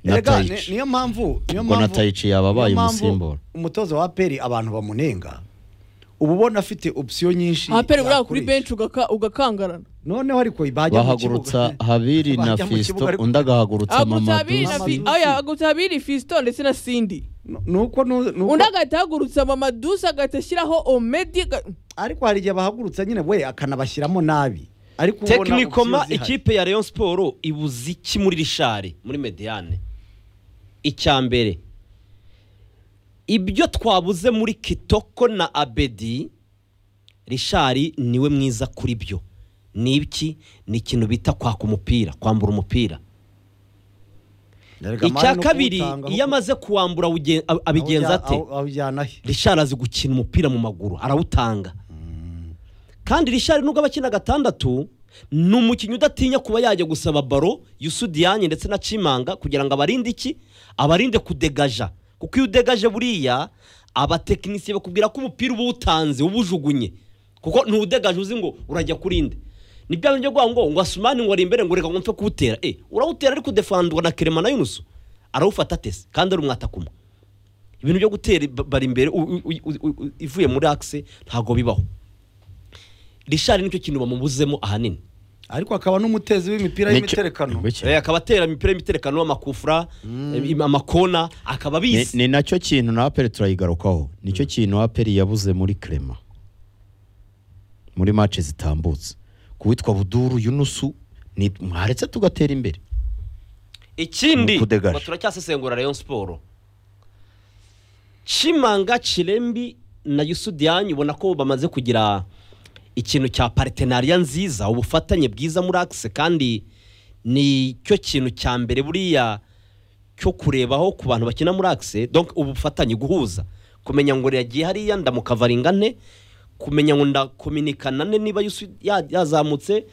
Na Erega, ni- Taichi. niyo mpamvu niyo Ubwo na mpamvu- Taichi yababaye niyo mpamvu umusimbura. umutoza wa aperi abantu bamunenga uba ubona afite opsiyo nyinshi aperi uriya kuri yakoresha. benshi ugaka- ugakangarana noneho ariko bajya mu bahagurutsa kibuga habiri na Bajya mu fisito kibuga, ariko- undi agahagurutsa agutsa abiri na mamaduzi fi- Mamadusi. aya agutsa abiri fisito ndetse na sindi ni uko nu- ni uko- undi agahita ahagurutsa mamadusi agahita ashyiraho omedi ga- ariko hari igihe bahagurutsa nyine we akanabashyiramo nabi ariko ubona tekinikoma opsiyo zihari. ikipe ya reyo siporo ibuze iki muri rishari muri mediyane icya mbere ibyo twabuze muri kitoko na abedi rishari niwe mwiza kuri byo ni iki ni ikintu bita kwaka umupira kwambura umupira Erega icya mari no kabiri kuwutanga, iyo aho- amaze kuwambura awugen- ab- aho abigenza ujya- ate aho- aho ujyana he rishari azi gukina umupira mu maguru arawutanga kandi rishari nubwo aba akina gatandatu ni umukinnyi udatinya kuba yajya gusaba baro yusudiyanye ndetse na cimanga kugira ngo abarinde iki abarinde kudegaja kuko iyo udegaje buriya abatekinisiye bakubwira ko umupira uba uwutanze uba ujugunye kuko ntuwudegaje uzi ngo urajya kurinde ni bya bindi byo kuvuga ngo ngo asumani ngo ari imbere ngo reka ngo mpfe kuwutera eh urawutera ariko udefandwa na kerema na yunusu arawufata atese kandi ari umwatakumwe ibintu byo gutera ba- bari imbere u- u- u- u- u- ivuye muri akise ntabwo bibaho rishari nicyo kintu bamubuzemo ahanini ariko akaba n'umutezi w'imipira Nicyo- y'imiterekano Ngwiki. Eh, akaba atera imipira y'imiterekano amakufura im- amakona akaba ni, abizi ni nacyo kintu na aperi turayigarukaho nicyo kintu aperi yabuze muri krema muri mace zitambutse ku witwa buduru yunusu ni mwaretse tugatera imbere ni ikindi ukudegaje. ngo turacyasesengura rayon siporo cimanga cirembi na yusudiyanyu ubona ko bamaze kugira ikintu cya paritenariya nziza ubufatanye bwiza muri akise kandi ni cyo kintu cya mbere buriya cyo kurebaho ku bantu bakina muri akise donc ubufatanye guhuza kumenya ngo yagiye hariya ndamukavaringa nte kumenya ngo ndakominikana ne niba Yusu ya- yazamutse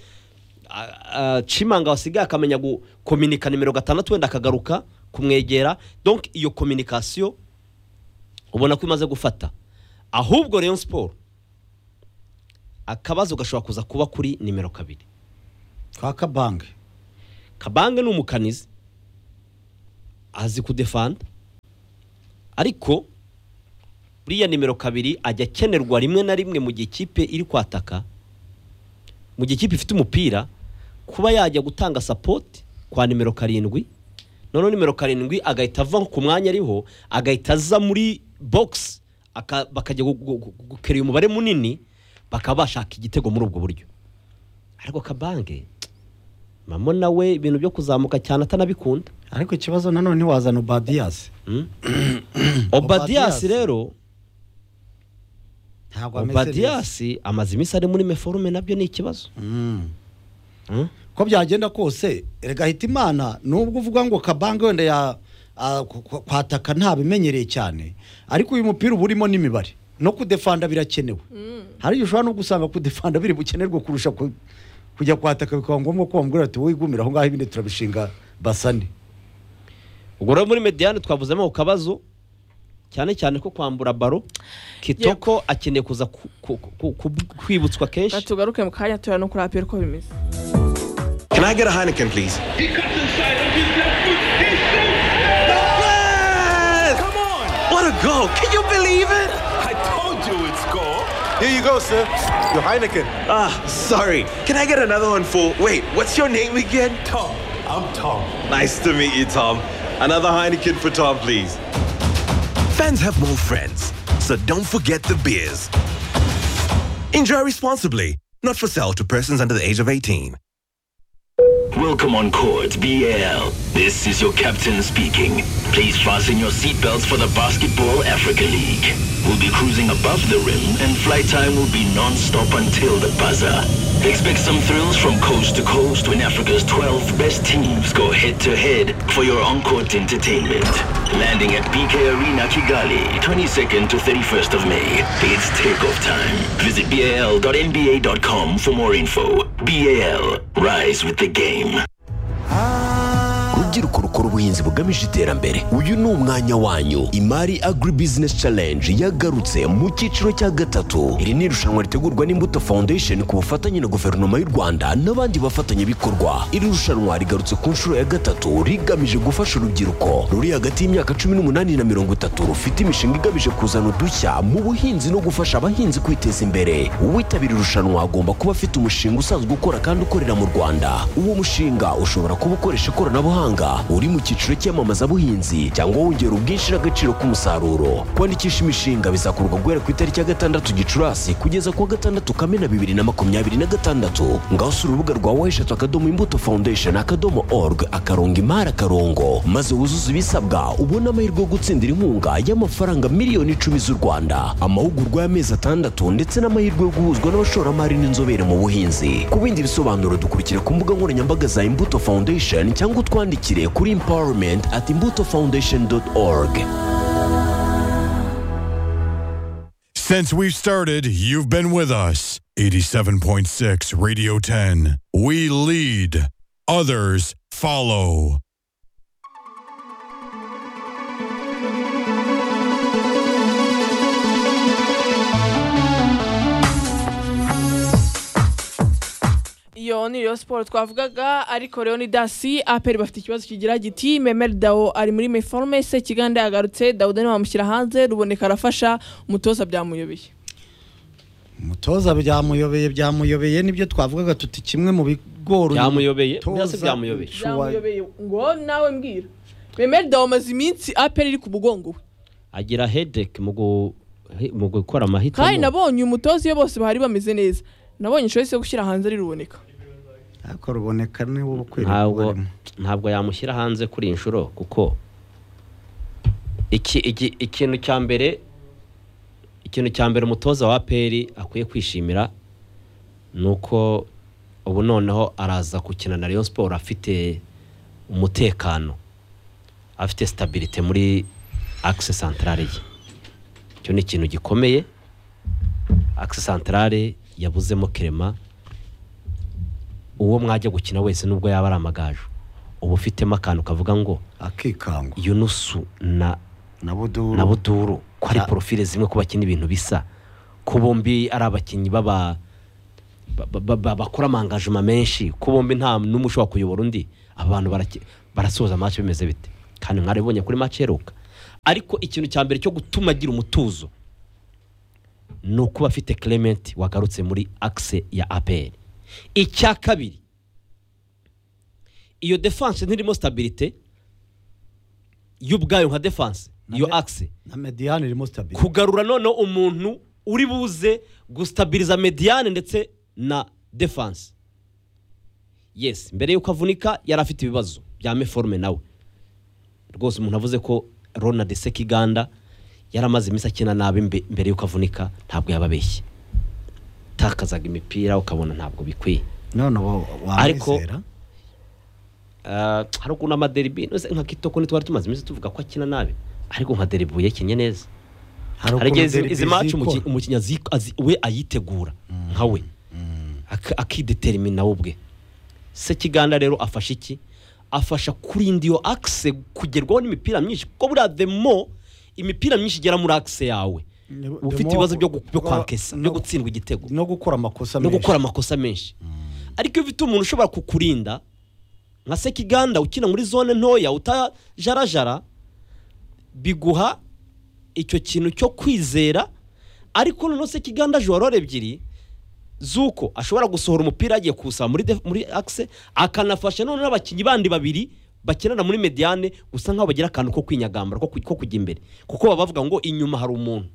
a- a- cimanga wasigaye akamenya gukominika nimero gatandatu wenda akagaruka kumwegera donc iyo kominikasiyo ubona ko imaze gufata ahubwo rero siporo akabazo gashobora kuza kuba kuri nimero kabiri kwa kabange kabange ni umukanizi azi kudefanda ariko buriya nimero kabiri ajya akenerwa rimwe na rimwe mu gihe ikipe iri kwataka mu gihe ikipe ifite umupira kuba yajya gutanga sapoti kwa nimero karindwi noneho nimero karindwi agahita ava ku mwanya ariho agahita aza muri bogisi aka- bakajya gu- gu- gu- gukerera umubare munini bakaba bashaka igitego muri ubwo buryo ariko kabange mama nawe ibintu byo kuzamuka cyane atanabikunda ariko ikibazo nanone wazana ubadiyasi obadiyasi Obadias. rero ntabwo ameze neza obadiyasi amaze iminsi ari muri meforume nabyo ni ikibazo Mm. Mm? ko byagenda kose erega hita imana nubwo uvuga ngo kabange wenda ya ah, ku- ku- kwataka ntabimenyereye cyane ariko uyu mupira uba urimo n'imibare no kudefanda birakenewe hari igihe ushobora no gusanga kudefanda biri bukenerwe kurusha ku- kujya kwataka bikaba ngombwa ko bamubwira bati wowe igumire aho ngaho ibindi turabishinga basane ubwo rero muri mediyani twavuzemo ako kabazo cyane cyane ko kwambura baro kitoko akeneye kuza ku- ku- ku- ku- kwibutswa Reka kenshi tugaruke mu kanya tureba no kuri aperi uko bimeze Can I get a Heineken, please? He cuts inside of his left foot. He shoots. Yes! Come on! What a goal! Can you believe it? I told you it's goal. Here you go, sir. Your Heineken. Ah, sorry. Can I get another one for. Wait, what's your name again? Tom, I'm Tom. Nice to meet you, Tom. Another Heineken for Tom, please. Fans have more friends, so don't forget the beers. Enjoy responsibly. Not for sale to persons under the age of 18. Welcome on Court BL. This is your captain speaking. Please fasten your seatbelts for the Basketball Africa League. We'll be cruising above the rim and flight time will be non-stop until the buzzer. Expect some thrills from coast to coast when Africa's 12 best teams go head-to-head for your on-court entertainment. Landing at BK Arena Kigali, 22nd to 31st of May. It's takeoff time. Visit bal.nba.com for more info. BAL, rise with the game. rubyiruko rukora ubuhinzi bugamije iterambere uyu ni umwanya wanyu imari agri business challenge yagarutse mu cyiciro cya gatatu iri ni irushanwa ritegurwa n'imbuto foundation ku bufatanye na guverinoma y'u rwanda n'abandi bafatanyabikorwa iri rushanwa rigarutse ku nshuro ya gatatu rigamije gufasha urubyiruko ruri hagati y'imyaka cumi n'umunani na mirongo itatu rufite imishinga igamije kuzana udushya mu buhinzi no gufasha abahinzi kwiteza imbere uwitabira irushanwa agomba kuba afite umushinga usanzwe ukora kandi ukorera mu rwanda uwo mushinga ushobora kuba ukoresha ikoranabuhanga uri mu cyiciro cy'iyamamazabuhinzi cyangwa wongera ubwinshi n'agaciro k'umusaruro kwandikisha imishinga bizakorwa guhera ku itariki ya gatandatu gicurasi kugeza ku wa gatandatu kamena bibiri na makumyabiri na gatandatu ngaho usura urubuga rwa weshatu akadomo imbuto foundation akadomo org akarongo imari akarongo maze wuzuze ibisabwa ubone amahirwe yo gutsindira inkunga y'amafaranga miliyoni icumi z'u rwanda amahugurwa y'amezi atandatu ndetse n'amahirwe yo guhuzwa n'abashoramari n'inzobere mu buhinzi ku bindi bisobanuro dukurikira ku mbuga nkoranyambaga za imbuto foundation cyangwa utwandikire kuri empowerment at imbuto foundation org Since we've started, you've been with us. 87.6 Radio 10. We lead, others follow. iyo ni Rayon siporo twavugaga ariko rero ni dasi aperi bafite ikibazo kigira giti memeri dawo ari muri meforume se kiganda yagarutse dawuda niwe wamushyira hanze ruboneka arafasha umutoza byamuyobeye umutoza byamuyobeye byamuyobeye nibyo twavugaga tuti kimwe mu bigori Byamuyobeye? umutoza Mbese byamuyobeye? ushobora- byamuyobeye ngo nawe mbwira memeri dawo amaze iminsi aperi iri ku mugongo we agira hedeke mu gu- mu gukora kandi amahitamo nabonye umutoza iyo bose bari bameze neza nabonye inshuti yo gushyira hanze ari ruboneka ariko ruboneka niwe ukwiriye ntabwo kubarimo. ntabwo yamushyira hanze kuri iyi nshuro kuko iki iki- ikintu cya mbere ikintu cya mbere umutoza wa peri akwiye kwishimira ni uko ubu noneho araza gukina na Rayon siporo afite umutekano afite sitabirite muri akise santarare ye icyo ni ikintu gikomeye akise santarare yabuzemo kerema uwo mwajya gukina wese nubwo yaba ari amagaju uba ufitemo akantu kavuga ngo akikangwa yunusu na na buduru na buduru ko hari Ah. porofile zimwe ko bakina ibintu bisa ko bombi ari abakinnyi baba ba- ba- ba- bakora amangajima menshi ko bombi nta n'umwe ushobora kuyobora undi aba bantu baraki- barasoza match bimeze bite kandi mwarabibonye kuri match iheruka ariko ikintu cya mbere cyo gutuma agira umutuzo ni ukuba afite Clement wagarutse muri axe ya APR icya kabiri iyo defense ntirimo stabilité y'ubwayo nka defense iyo axe na mediyani irimo sitabire kugarura noneho umuntu uri buze gustabiriza mediyane ndetse na defanse yes mbere y'uko avunika yari afite ibibazo bya meforume nawe rwose umuntu avuze ko ronald sekiganda yari amaze iminsi akina nabi mbe- mbere y'uko avunika ntabwo yababeshye takazaga imipira ukabona ntabwo bikwiye none ubu Ariko- wamwizera Ah, hari ukuntu amaderibi no se nka kitoko ntitwari tumaze iminsi tuvuga ko akina nabi ariko nka deribu yakinye neza hari hari igihe izi- derby izi maci zikora. umukinnyi azi- azi- we ayitegura nka we Ak- akidetermina we ubwe se kiganda rero afasha iki afasha kurinda iyo akise kugerwaho n'imipira myinshi kuko buriya the more imipira myinshi igera muri akise yawe Ni- uba the ufite more- ibibazo byo gu- byo kwankesa byo no- gutsindwa igitego no gukora amakosa no menshi gukora amakosa menshi ariko iyo ufite umuntu ushobora kukurinda nka sekiganda ukina muri zone ntoya utajarajara biguha icyo kintu cyo kwizera ariko noneho sekiganda aje warore ebyiri z'uko ashobora gusohora umupira yagiye kuwusaba muri, def- muri akise akanafasha noneho abakinnyi bandi babiri bakinana muri mediane gusa nk'aho bagira akantu ko kwinyagambara ko ku- ko kujya imbere kuko baba bavuga ngo inyuma hari umuntu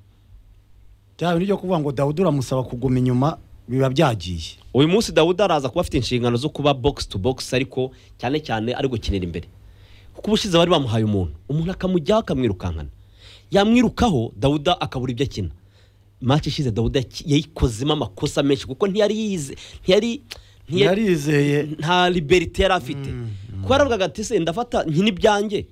bya bintu byo kuvuga ngo dawudi uramusaba kuguma inyuma biba byagiye uyu munsi dawudi araza kuba afite inshingano zo kuba box to box ariko cyane cyane ari gukinira imbere kuko ubushize bari bamuhaye umuntu umuntu akamujyaho akamwirukankana yamwirukaho dawuda akabura ibyo akina maci ishize dawuda yaki- yayikozemo amakosa menshi kuko ntiyari yize ntiyari ntiyarizeye nta liberite yari afite kuko yaravugaga ati se ndafata nkina ibyanjye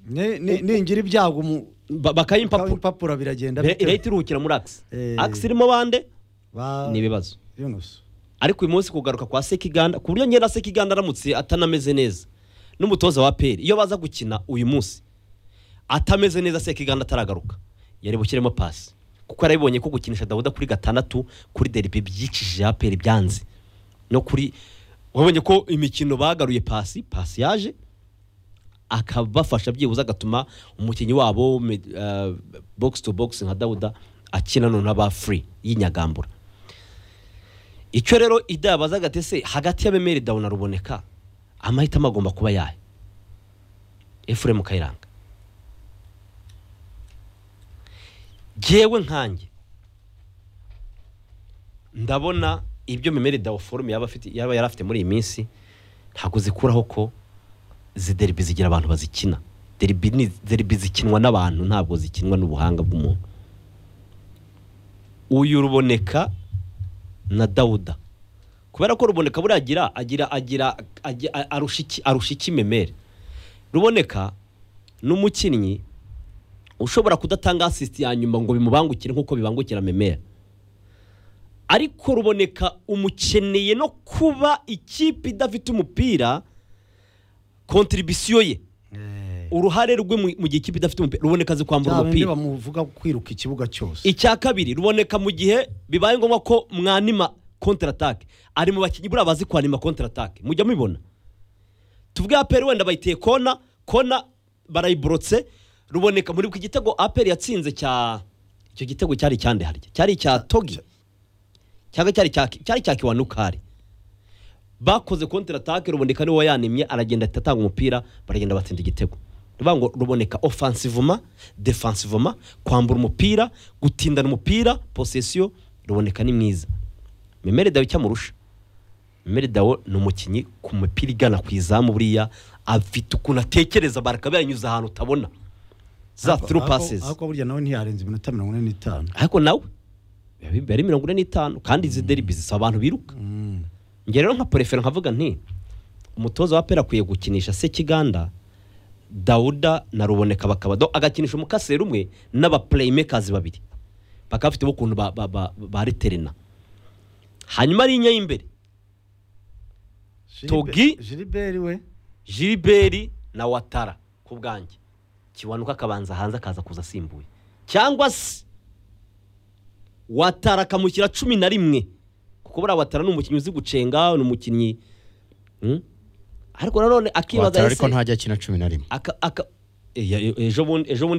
ningira ibyago bakayimpapuro impapuro biragenda Re- bite? irahita iruhukira muri agisi Eh. agisi irimo bande Ba- ni ibibazo Yunus. ariko uyu munsi kugaruka kwa sekiganda ku buryo ngenda sekiganda aramutse atanameze neza n'umutoza wa peri iyo baza gukina uyu munsi atameze neza sekiganda ataragaruka yari bushyiremo pasi kuko yarabibonye ko gukinisha dawuda kuri gatandatu kuri deribi byicishije ya peri byanze no kuri wabonye ko imikino bagaruye pasi pasi yaje akabafasha byibuze agatuma umukinnyi wabo me- eh, box to box nka dawuda akina noneho aba free y'inyagambura icyo rero ida yabazaga ati se hagati y'abemeri dawu na ruboneka amahitamo agomba kuba yahe efuremu kayiranga jyewe nkanjye ndabona ibyo memeri dawu forume yaba afite- yaba yari afite muri iyi minsi ntabwo zikuraho ko izi deribi zigira abantu bazikina deribi ni deribi zikinwa n'abantu ntabwo zikinwa n'ubuhanga bw'umuntu uyu ruboneka na dawuda kubera ko ruboneka buriya agira agira agira agira- arusha iki- arusha iki memeri ruboneka ni umukinnyi ushobora kudatanga asisiti ya nyuma ngo bimubangukire nk'uko bibangukira memeri ariko ruboneka umukeneye no kuba ikipe idafite umupira kontribisiyo ye uruhare rwe mu mu gihe ikipe idafite umupira ruboneka azi kwambura bya bindi umupira bamuvuga kwiruka ikibuga cyose icya kabiri ruboneka mu gihe bibaye ngombwa ko mwanima kontaratake ari mu bakinnyi buriya bazi kwanima kontaratake mujya mubibona tuvuge aperi wenda bayiteye kona kona barayiborotse ruboneka muri buri gitego aperi yatsinze cya icyo gitego cyari icyande harya cyari icya togi cyangwa cyari icya cyari icya kiwanukari bakoze kontaratake ruboneka niwe yanimye aragenda ahita atanga umupira baragenda batsinda igitego rivuga ngo ruboneka ofansivoma defansivoma kwambura umupira gutindana umupira posesiyo ruboneka ni mwiza memere dawe icyo amurusha memere dawe ni umukinnyi ku mupira igana ku izamu buriya afite ukuntu atekereza barakaba yanyuze ahantu utabona za Ariko- turu ariko- pasesi ariko burya nawe ntiyarenza iminota mirongo ine n'itanu ariko nawe biba ari mirongo ine n'itanu kandi izi deribi zisaba abantu biruka njye rero nka porefera nkavuga nti umutoza wa pera akwiye gukinisha sekiganda dawuda na ruboneka bakaba do agakinisha umukaseri umwe n'abaplaymakers babiri bakaba bafite ukuntu ba- ba- ba- bariterena hanyuma ari inya y'imbere Togi. jiriberi we jiliberi na watara ku bwanjye kiwanuka akabanza hanze akaza kuza asimbuye cyangwa se watara akamushyira cumi na rimwe kuko buriya watara ni umukinnyi uzi gucenga ni umukinnyi Hmm? ariko nanone akibaza watara ariko ese ntajya akina cumi na rimwe aka- aka- eh, ya- ejo bundi ejo bundi